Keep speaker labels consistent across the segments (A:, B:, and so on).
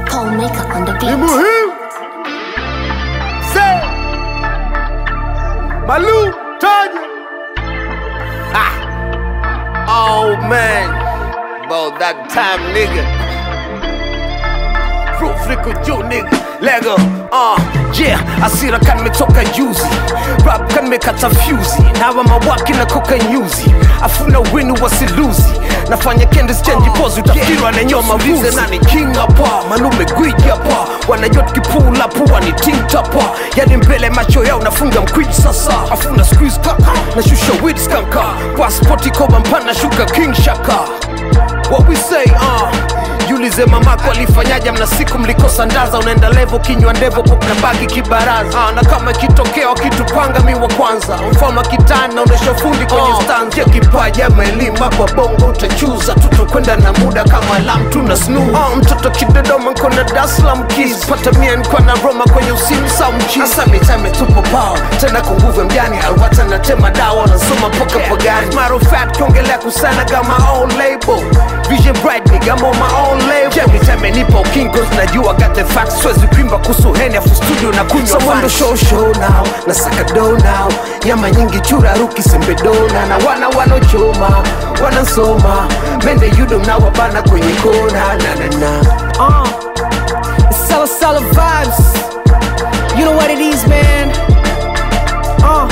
A: Paul Maker on the
B: ni
A: beat.
B: muhimu se malu taja
C: Oh man, about that time, nigga. Proof liko juu nigga. Lego, uh, yeah, asira kan nimetoka juzi rap kan nimekata fyuzi nawa mawaki na koka nyuzi afuna winu wasiluzi nafanya kendis change pose utafikirwa na nyoma vuze nani king hapa malume gwiji hapa wanajot kipula pua ni ting tapa yani mbele macho yao nafunga mkwiji sasa afuna squeeze kaka nashusha weed skanka passport koba mpana shuka king shaka What we say, uh Jiulize mamako alifanyaje mna siku mlikosa ndaza unaenda levo kinywa ndevo kuna bagi kibaraza uh, na kama ikitokea wakitupanga mi wa kwanza mfano kitana unaisha fundi kwenye uh, stanza ya kipaji ama elimu hapa bongo utachuza tutakwenda na muda kama alam tuna snu uh, mtoto kidodoma nkona daslam kis pata mia nkwa na roma kwenye usimu sa mchi hasa mitame tupo pao tena kwa nguvu ya mjani alwata natema dawa nasoma mpaka pagani matter of fact kiongelea kusana kama own label vision bright nigga I'm on my own label every time I nipo kingos najua got the facts swezi kuimba kuhusu heni afu studio na kunywa someone show show now na saka do now nyama nyingi chura ruki sembe dona na wana wanochoma wanasoma mende yudo mnawabana kwenye kona na na na
D: Uh, it's Sala Sala vibes. You know what it is, man. Uh.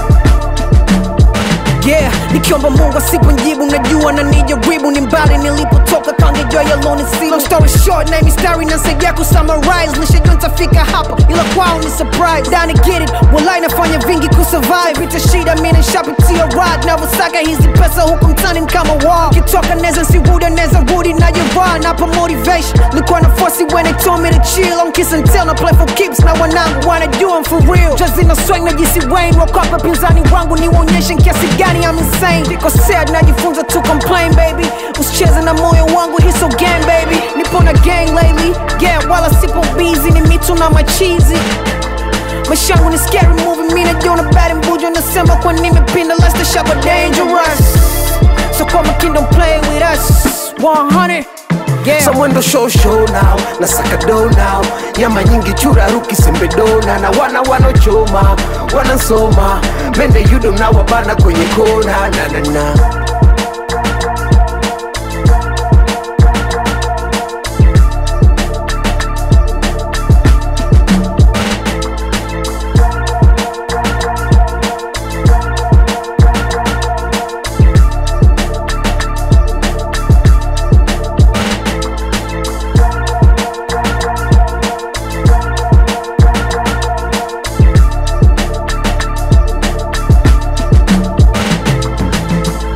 D: Yeah, nikiomba Mungu asiponjibu, najua na nijaribu, ni mbali nilipotoka, kangejua yaloni si long story short, na mistari nasaidia kusummarize, nishajua nitafika hapa, ila kwao ni surprise. Dani get it, walai nafanya vingi kusurvive, vita shida, mimi nishapitia ride, navyosaka hizi pesa huku mtani ni kama wall, kitoka neza sirudi, neza rudi na jevaa, napa motivation, likuwa na force when they told me to chill, I'm kiss and tell, na play for keeps, na wanangu wanajua I'm for real, just in a swing na jisi Wayne, wakapa pinzani wangu niwaonyeshe kiasi gani I'm insane, niko sad, najifunza to complain baby, usicheze na moyo wangu, hii so gang baby, nipo na gang lately, yeah, wala sipo busy, ni mitu na machizi maisha yangu ni scary movie, mi najiona bad mbujo, nasema kwa nimepinda, let's the shop dangerous, so kwa makini don't play with us, 100 Yeah.
C: Someone do show show now na saka do now nyama nyingi chura ruki sembe dona na wana wanochoma wanasoma mende yudo mnawabana kwenye kona na na na